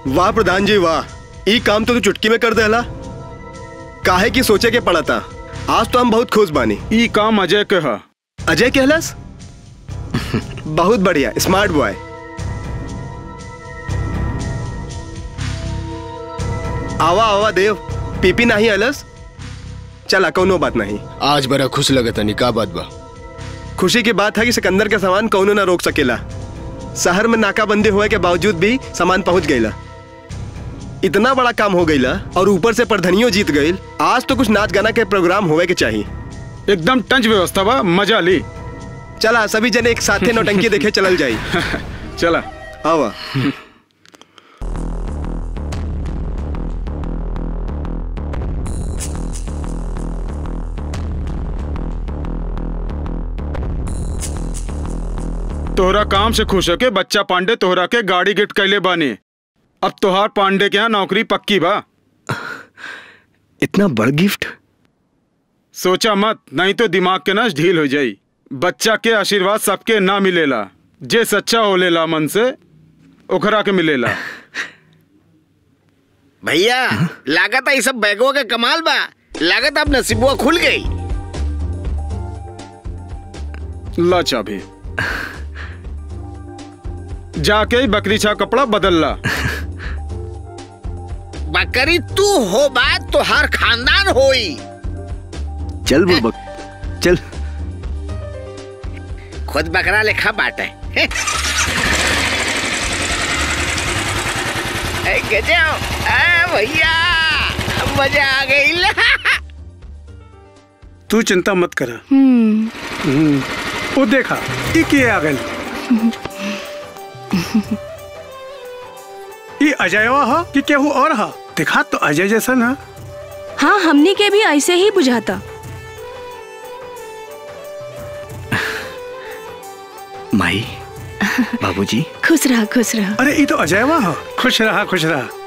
वाह प्रधान जी वाह ई काम तो तू चुटकी में कर देला काहे की सोचे के पड़ा था आज तो हम बहुत खुश बानी ई काम अजय के हा अजय कहलस बहुत बढ़िया स्मार्ट बॉय आवा आवा देव पीपी नहीं अलस चला कौनो बात नहीं आज बड़ा खुश लगत तनी का बात बा खुशी की बात है कि सिकंदर के सामान कौनो ना रोक सकेला शहर में नाकाबंदी होए के बावजूद भी सामान पहुंच गईला इतना बड़ा काम हो गईला और ऊपर से प्रधनियो जीत गईल आज तो कुछ नाच गाना के प्रोग्राम होवे के चाहिए एकदम टंच व्यवस्था बा मजा ली चला सभी जने एक साथे नौटंकी देखे चलल जाई चला आवा तोहरा काम से खुश होके बच्चा पांडे तोहरा के गाड़ी गिफ्ट कैले बानी अब तोहार पांडे के यहाँ नौकरी पक्की बा इतना बड़ गिफ्ट सोचा मत नहीं तो दिमाग के नस ढील हो जाई बच्चा के आशीर्वाद सबके ना मिलेला जे सच्चा होलेला मन से ओकरा के मिलेला भैया लागत है सब बैगों के कमाल बा लागत अब नसीबुआ खुल गई ला चाबी जाके ही बकरी छा कपड़ा बदल ला बकरी तू हो बात तो हर खानदान होई चल बुबक चल खुद बकरा लेखा बाटे ए, गजब ए, भैया मजा आ गई तू चिंता मत कर वो देखा ई के आ गल ई अजयवा हा कि केहू और हा देखा तो अजय जैसा ना हाँ हमने के भी ऐसे ही बुझाता माई बाबूजी खुश रहा खुश रहा अरे ई तो अजयवा हा खुश रहा खुश रहा